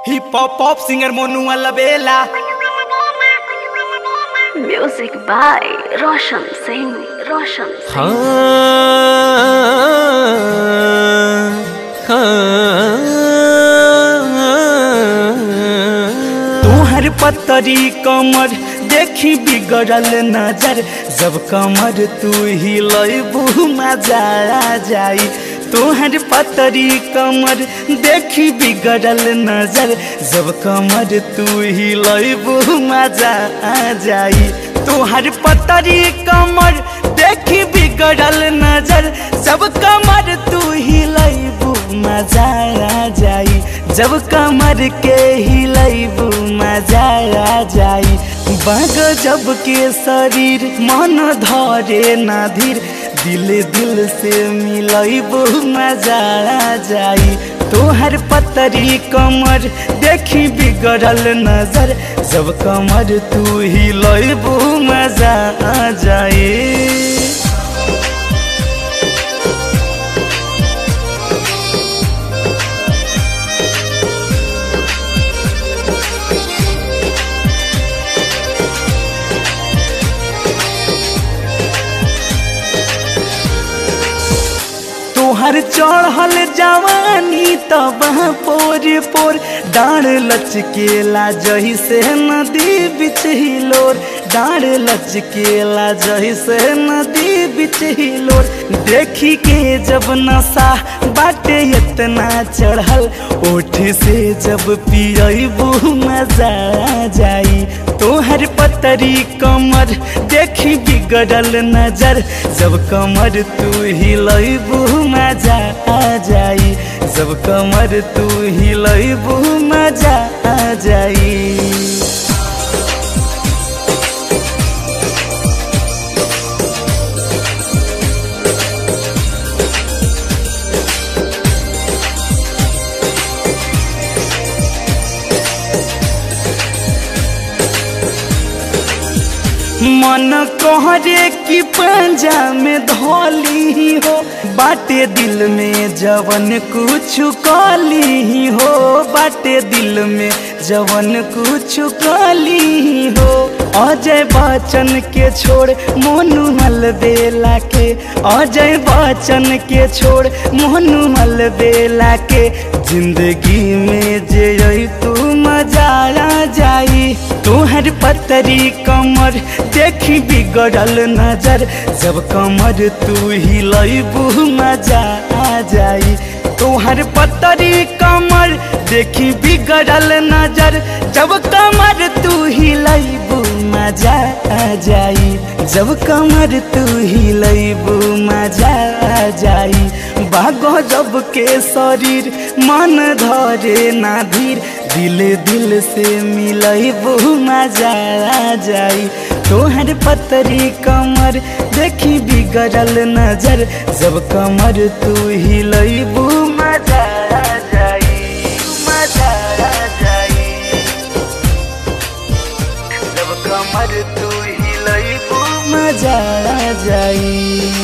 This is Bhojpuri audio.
Hip hop singer Monu Albela Music by Roshan Singh. Roshan Singh. हाँ हाँ तुहर पतरी कमर देखी बिगड़ल नजर जब कमर तू ही लबू मजा आ जाई तुहर पतरी कमर देखी बिगड़ल नजर जब कमर तू ही लबू मजा आ जाई तुहर पतरी कमर देखी बिगड़ल नजर जब कमर तू ही लबू मजा आ जाई जब कमर के हिलैबू मजा आ जाई बाग जब के शरीर मन धरे ना धीर दिल दिल से मिलैबू मजा आ जाई तोहर पतरी कमर देखी बिगड़ल नजर जब कमर तू हिलैबू मजा आ जाई तोहर चढ़ल जवानी तब पोर पोर डाढ़ लचकेला जही से नदी बिच हिलोर डाढ़ लचकेला जही से नदी बिच हिलोर देखी के जब नशा बाटे इतना चढ़ल ओठ से जब पियबू मजा आ जाई तोहर पतरी कमर देखी बिगड़ल नजर जब कमर तू हिलैबू मजा आ जाई जब कमर तू हिलैबू मजा आ जाई मन कहरे की पंजा में धोली हो बाटे दिल में जवन कुछ कली हो बाटे दिल में जवन कुछ कली हो अजय बच्चन के छोड़ मोनू मलबेला के अजय बच्चन के छोड़ मोनू मलबेला के जिंदगी में जे तू मजा आ जाई तोहर पतरी कमर देखी बिगड़ल नजर जब कमर तू हिलैबू मजा आ जाई तोहर पतरी कमर देखी बिगड़ल नजर जब कमर तू हिलैबू मजा आ जाई जब कमर तू हिलैबू मजा आ जाई बागो जब के शरीर मन धरे ना धीर दिल दिल से मिलैबू मजा आ जाई तोहर पतरी कमर देखी बिगड़ल नजर जब कमर तू हिलैबू मजा आ जाई मजा आ जाई जब कमर तू हिलैबू मजा आ जाई